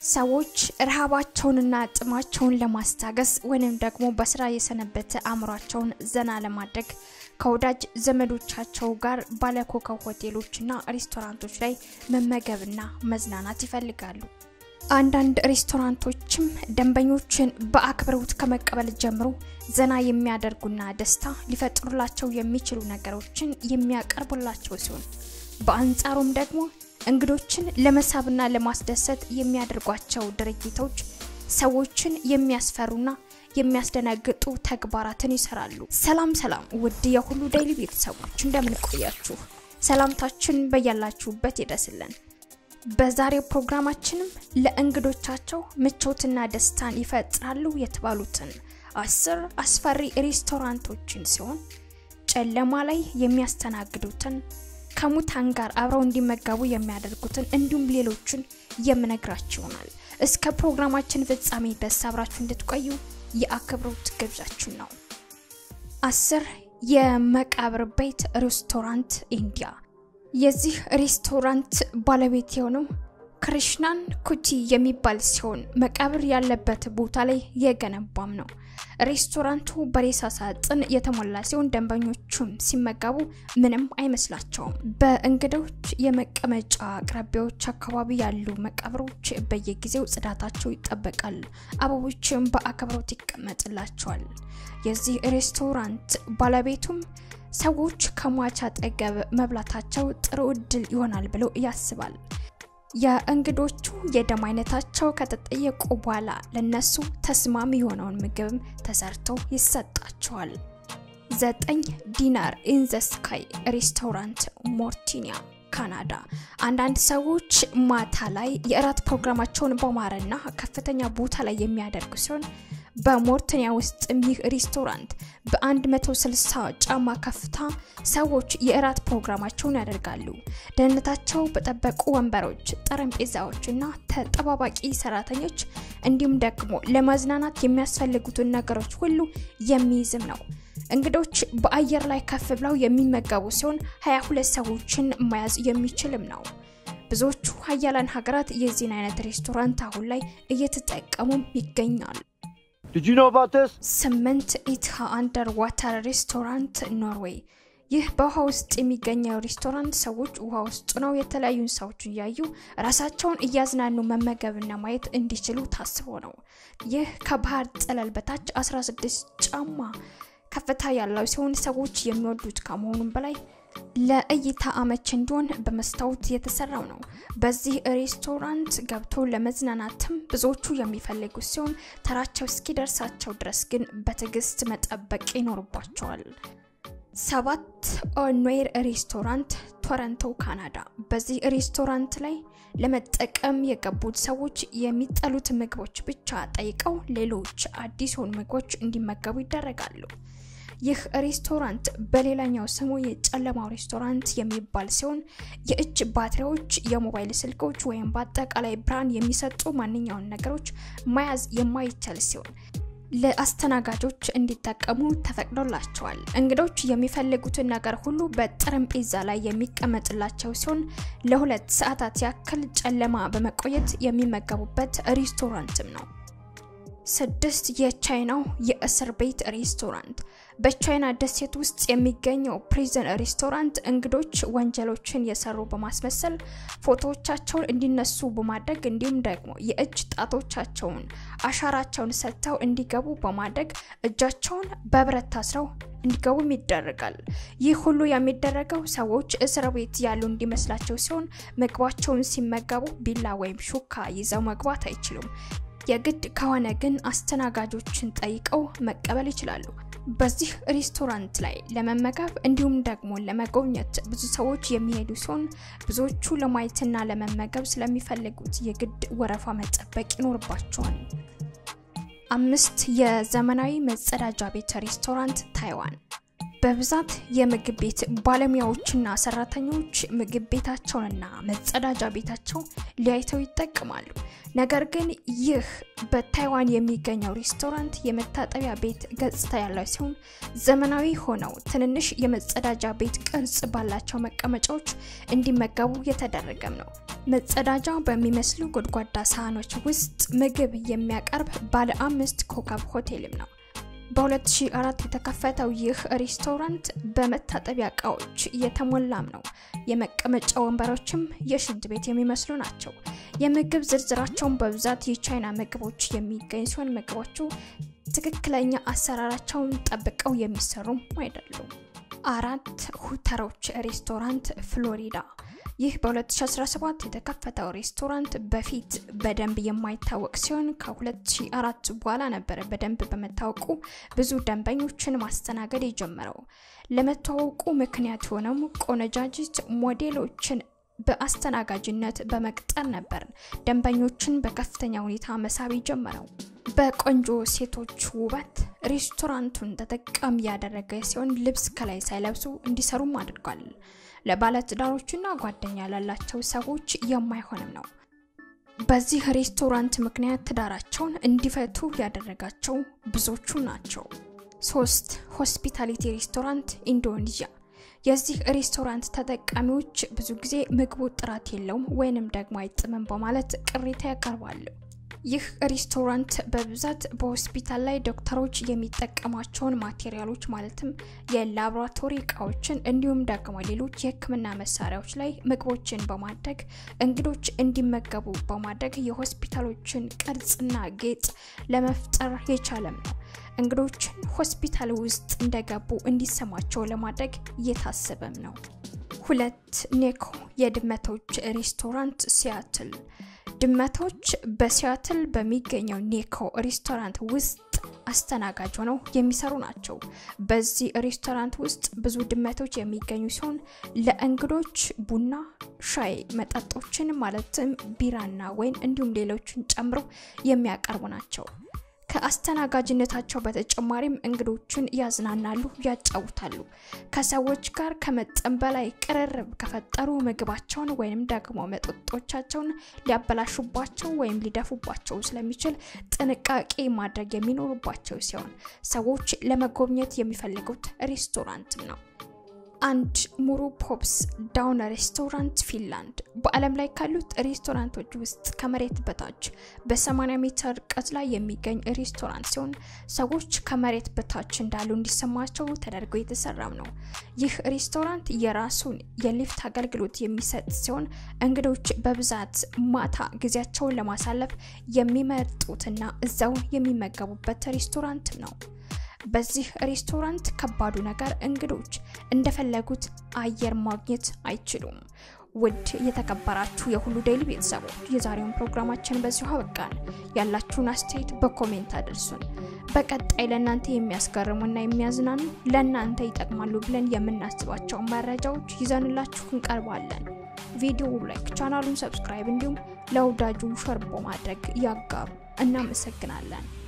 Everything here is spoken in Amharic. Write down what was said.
ሰዎች ረሃባቸውንና ጥማቸውን ለማስታገስ ወይም ደግሞ በስራ የሰነበተ አእምሯቸውን ዘና ለማድረግ ከወዳጅ ዘመዶቻቸው ጋር ባለኮከብ ሆቴሎችና ሬስቶራንቶች ላይ መመገብና መዝናናት ይፈልጋሉ። አንዳንድ ሬስቶራንቶችም ደንበኞችን በአክብሮት ከመቀበል ጀምሮ ዘና የሚያደርጉና ደስታ ሊፈጥሩላቸው የሚችሉ ነገሮችን የሚያቀርቡላቸው ሲሆን በአንጻሩም ደግሞ እንግዶችን ለመሳብና ለማስደሰት የሚያደርጓቸው ድርጊቶች ሰዎችን የሚያስፈሩና የሚያስደነግጡ ተግባራትን ይሰራሉ። ሰላም ሰላም፣ ውድ የሁሉ ዴይሊ ቤተሰቦች እንደምን ቆያችሁ? ሰላምታችን በያላችሁበት ይድረስልን። በዛሬው ፕሮግራማችንም ለእንግዶቻቸው ምቾትና ደስታን ይፈጥራሉ የተባሉትን አስር አስፈሪ ሬስቶራንቶችን ሲሆን ጨለማ ላይ የሚያስተናግዱትን ከሙታን ጋር አብረው እንዲመገቡ የሚያደርጉትን እንዲሁም ሌሎችን የምነግራችሁ ይሆናል። እስከ ፕሮግራማችን ፍጻሜ ድረስ አብራችሁ እንድትቆዩ የአክብሮት ግብዣችን ነው። አስር የመቃብር ቤት ሬስቶራንት ኢንዲያ። የዚህ ሬስቶራንት ባለቤት የሆነው ክሪሽናን ኩቲ የሚባል ሲሆን መቃብር ያለበት ቦታ ላይ የገነባም ነው። ሬስቶራንቱ በሬሳ ሳጥን የተሞላ ሲሆን ደንበኞቹም ሲመገቡ ምንም አይመስላቸውም። በእንግዶች የመቀመጫ አቅራቢያዎች አካባቢ ያሉ መቃብሮች በየጊዜው ጽዳታቸው ይጠበቃል፣ አበቦችም በአክብሮት ይቀመጥላቸዋል። የዚህ ሬስቶራንት ባለቤቱም ሰዎች ከሟች አጠገብ መብላታቸው ጥሩ እድል ይሆናል ብሎ ያስባል። የእንግዶቹ የደም አይነታቸው ከተጠየቁ በኋላ ለነሱ ተስማሚ የሆነውን ምግብም ተሰርቶ ይሰጣቸዋል። ዘጠኝ ዲናር ኢን ዘ ስካይ ሬስቶራንት ሞርቲኒያ ካናዳ። አንዳንድ ሰዎች ማታ ላይ የእራት ፕሮግራማቸውን በማረና ከፍተኛ ቦታ ላይ የሚያደርጉ ሲሆን በሞርተኒያ ውስጥም ይህ ሬስቶራንት በ160 ጫማ ከፍታ ሰዎች የእራት ፕሮግራማቸውን ያደርጋሉ። ደህንነታቸው በጠበቁ ወንበሮች፣ ጠረጴዛዎች እና ተጠባባቂ ሰራተኞች እንዲሁም ደግሞ ለመዝናናት የሚያስፈልጉትን ነገሮች ሁሉ የሚይዝም ነው። እንግዶች በአየር ላይ ከፍ ብለው የሚመገቡ ሲሆን 22 ሰዎችን መያዝ የሚችልም ነው። ብዙዎቹ ሀያላን ሀገራት የዚህን አይነት ሬስቶራንት አሁን ላይ እየተጠቀሙም ይገኛሉ። Did you know about this? ስምንት ኢትሃ አንደር ዋተር ሬስቶራንት ኖርዌይ። ይህ በውሃ ውስጥ የሚገኘው ሬስቶራንት ሰዎች ውሃ ውስጥ ነው የተለያዩ እንስሳዎች እያዩ ራሳቸውን እያዝናኑ መመገብና ማየት እንዲችሉ ታስቦ ነው። ይህ ከባህር ጠለል በታች 16 ጫማ ከፍታ ያለው ሲሆን ሰዎች የሚወዱት ከመሆኑም በላይ ለእይታ አመች እንዲሆን በመስታወት የተሰራው ነው። በዚህ ሬስቶራንት ገብቶ ለመዝናናትም ብዙዎቹ የሚፈልጉ ሲሆን ተራቸው እስኪደርሳቸው ድረስ ግን በትዕግስት መጠበቅ ይኖርባቸዋል። ሰባት ኦንዌር ሬስቶራንት ቶረንቶ ካናዳ። በዚህ ሬስቶራንት ላይ ለመጠቀም የገቡት ሰዎች የሚጠሉት ምግቦች ብቻ ጠይቀው ሌሎች አዲስ የሆኑ ምግቦች እንዲመገቡ ይደረጋሉ። ይህ ሬስቶራንት በሌላኛው ስሙ የጨለማው ሬስቶራንት የሚባል ሲሆን የእጅ ባትሪዎች፣ የሞባይል ስልኮች ወይም በአጠቃላይ ብርሃን የሚሰጡ ማንኛውን ነገሮች መያዝ የማይቻል ሲሆን ለአስተናጋጆች እንዲጠቀሙ ተፈቅዶላቸዋል። እንግዶች የሚፈልጉትን ነገር ሁሉ በጠረጴዛ ላይ የሚቀመጥላቸው ሲሆን ለሁለት ሰዓታት ያክል ጨለማ በመቆየት የሚመገቡበት ሬስቶራንትም ነው። ስድስት የቻይናው የእስር ቤት ሬስቶራንት በቻይና ደሴት ውስጥ የሚገኘው ፕሪዝን ሬስቶራንት እንግዶች ወንጀሎችን የሰሩ በማስመሰል ፎቶዎቻቸውን እንዲነሱ በማድረግ እንዲሁም ደግሞ የእጅ ጣቶቻቸውን አሻራቸውን ሰጥተው እንዲገቡ በማድረግ እጃቸውን በብረት ታስረው እንዲገቡም ይደረጋል። ይህ ሁሉ የሚደረገው ሰዎች እስር ቤት ያሉ እንዲመስላቸው ሲሆን ምግባቸውን ሲመገቡ ቢላ ወይም ሹካ ይዘው መግባት አይችሉም። የግድ ከሆነ ግን አስተናጋጆችን ጠይቀው መቀበል ይችላሉ። በዚህ ሬስቶራንት ላይ ለመመገብ እንዲሁም ደግሞ ለመጎብኘት ብዙ ሰዎች የሚሄዱ ሲሆን ብዙዎቹ ለማየትና ለመመገብ ስለሚፈልጉት የግድ ወረፋ መጠበቅ ይኖርባቸዋል። አምስት የዘመናዊ መጸዳጃ ቤት ሬስቶራንት ታይዋን። በብዛት የምግብ ቤት ባለሙያዎችና ሰራተኞች ምግብ ቤታቸውንና መጸዳጃ ቤታቸው ሊያይተው ይጠቀማሉ። ነገር ግን ይህ በታይዋን የሚገኘው ሬስቶራንት የመታጠቢያ ቤት ገጽታ ያለው ሲሆን ዘመናዊ ሆነው ትንንሽ የመጸዳጃ ቤት ቅርጽ ባላቸው መቀመጫዎች እንዲመገቡ የተደረገም ነው። መጸዳጃ በሚመስሉ ጎድጓዳ ሳህኖች ውስጥ ምግብ የሚያቀርብ ባለ አምስት ኮከብ ሆቴልም ነው። በ2004 የተከፈተው ይህ ሬስቶራንት በመታጠቢያ እቃዎች የተሞላም ነው። የመቀመጫ ወንበሮችም የሽንት ቤት የሚመስሉ ናቸው። የምግብ ዝርዝራቸውን በብዛት የቻይና ምግቦች የሚገኝ ሲሆን ምግቦቹ ትክክለኛ አሰራራቸውን ጠብቀው የሚሰሩም አይደሉም። አራት ሁተሮች ሬስቶራንት ፍሎሪዳ ይህ በ2017 የተከፈተው ሬስቶራንት በፊት በደንብ የማይታወቅ ሲሆን ከ2004 በኋላ ነበረ በደንብ በመታወቁ ብዙ ደንበኞችን ማስተናገድ የጀመረው። ለመተዋወቁ ምክንያት የሆነው ቆነጃጅት ሞዴሎችን በአስተናጋጅነት በመቅጠር ነበር ደንበኞችን በከፍተኛ ሁኔታ መሳብ ጀመረው። በቆንጆ ሴቶች ውበት ሬስቶራንቱን ተጠቃሚ ያደረገ ሲሆን ልብስ ከላይ ሳይለብሱ እንዲሰሩም አድርጓል። ለባለትዳሮችና ጓደኛ ላላቸው ሰዎች የማይሆንም ነው። በዚህ ሬስቶራንት ምክንያት ትዳራቸውን እንዲፈቱ ያደረጋቸው ብዙዎቹ ናቸው። ሶስት ሆስፒታሊቲ ሬስቶራንት ኢንዶኔዥያ የዚህ ሬስቶራንት ተጠቃሚዎች ብዙ ጊዜ ምግቡ ጥራት የለውም ወይንም ደግሞ አይጥምም በማለት ቅሬታ ያቀርባሉ። ይህ ሬስቶራንት በብዛት በሆስፒታል ላይ ዶክተሮች የሚጠቀሟቸውን ማቴሪያሎች ማለትም የላቦራቶሪ እቃዎችን እንዲሁም ደግሞ ሌሎች የሕክምና መሳሪያዎች ላይ ምግቦችን በማድረግ እንግዶች እንዲመገቡ በማድረግ የሆስፒታሎችን ቅርጽና ጌጥ ለመፍጠር የቻለም ነው። እንግዶችን ሆስፒታል ውስጥ እንደገቡ እንዲሰማቸው ለማድረግ እየታሰበም ነው። ሁለት ኔኮ የድመቶች ሬስቶራንት ሲያትል ድመቶች በሲያትል በሚገኘው ኔኮ ሬስቶራንት ውስጥ አስተናጋጅ ሆነው የሚሰሩ ናቸው። በዚህ ሬስቶራንት ውስጥ ብዙ ድመቶች የሚገኙ ሲሆን ለእንግዶች ቡና፣ ሻይ መጠጦችን ማለትም ቢራና ወይን እንዲሁም ሌሎችን ጨምሮ የሚያቀርቡ ናቸው። ከአስተናጋጅነታቸው በተጨማሪም እንግዶችን ያዝናናሉ፣ ያጫውታሉ። ከሰዎች ጋር ከመጠን በላይ ቅርርብ ከፈጠሩ ምግባቸውን ወይም ደግሞ መጠጦቻቸውን ሊያበላሹባቸው ወይም ሊደፉባቸው ስለሚችል ጥንቃቄ ማድረግ የሚኖሩባቸው ሲሆን ሰዎች ለመጎብኘት የሚፈልጉት ሬስቶራንትም ነው። አንድ ሙሩ ፖፕስ ዳውን ሬስቶራንት ፊንላንድ በዓለም ላይ ካሉት ሬስቶራንቶች ውስጥ ከመሬት በታች በ80 ሜትር ርቀት ላይ የሚገኝ ሬስቶራንት ሲሆን ሰዎች ከመሬት በታች እንዳሉ እንዲሰማቸው ተደርጎ የተሰራም ነው። ይህ ሬስቶራንት የራሱን የሊፍት አገልግሎት የሚሰጥ ሲሆን እንግዶች በብዛት ማታ ጊዜያቸውን ለማሳለፍ የሚመርጡትና እዛው የሚመገቡበት ሬስቶራንት ነው። በዚህ ሬስቶራንት ከባዱ ነገር እንግዶች እንደፈለጉት አየር ማግኘት አይችሉም። ውድ የተከበራችሁ የሁሉ ዴይሊ ቤተሰቦች የዛሬውን ፕሮግራማችን በዚሁ አበቃን። ያላችሁን አስተያየት በኮሜንት አድርሱን። በቀጣይ ለእናንተ የሚያስገርሙና የሚያዝናኑ ለእናንተ ይጠቅማሉ ብለን የምናስባቸውን መረጃዎች ይዘንላችሁ እንቀርባለን። ቪዲዮ ላይክ፣ ቻናሉን ሰብስክራይብ እንዲሁም ለወዳጁ ሸር በማድረግ ያጋሩ። እናመሰግናለን።